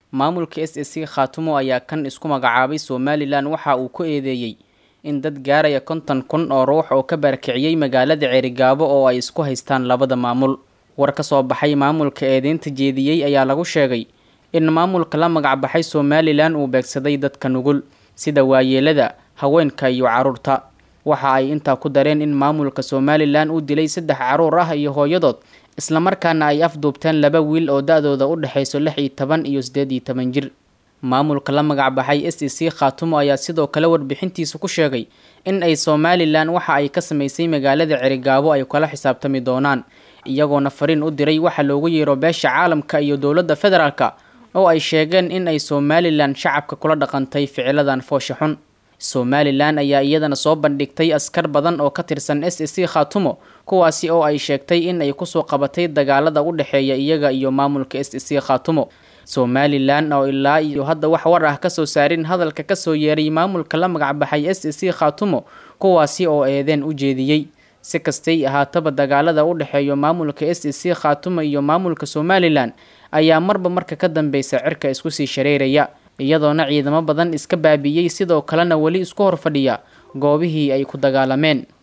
maamulka s s c khaatumo ayaa kan isku magacaabay somalilan waxa uu ku eedeeyey in dad gaaraya konton kun oo ruux oo ka barakiciyey magaalada ceerigaabo oo ay isku haystaan labada maamul war ka soo baxay maamulka eedeynta jeediyey ayaa lagu sheegay in maamulka la magacbaxay somalilan uu beegsaday dadka nugul sida waayeelada haweenka iyo caruurta waxa ay intaa ku dareen in maamulka somalilan uu dilay saddex caruur ah iyo hooyadood islamarkaana ay afduubteen laba wiil oo da-dooda u dhexayso lix iyo toban iyo siddeed iyo toban jir maamulka la magacbaxay s e c khaatumo ayaa sidoo kale warbixintiisa ku sheegay in ay somalilan waxa ay ka samaysay magaalada cerigaabo ay kala xisaabtami doonaan iyagoona fariin u diray waxa loogu yeero beesha caalamka iyo dowladda federaalka oo ay sheegeen in ay somalilan shacabka kula dhaqantay ficiladan foosha xun somalilan ayaa iyadana soo bandhigtay askar badan oo ka tirsan s e c khaatumo kuwaasi oo ay sheegtay in ay kusoo qabatay dagaalada u dhexeeya iyaga iyo maamulka s e c khaatumo somalilan oo ilaa iyo hadda wax war ah kasoo saarin hadalka kasoo yeeray maamulka la magacbaxay s e c khaatumo kuwaasi oo eedeen u jeediyey si kastay ahaataba dagaalada u dhexeeya maamulka s e c khaatumo iyo maamulka somalilan ayaa marba marka ka dambeysa cirka isku sii shareeraya iyadoona ciidamo badan iska baabi'iyey sidoo kalena weli isku hor fadhiya goobihii ay ku dagaalameen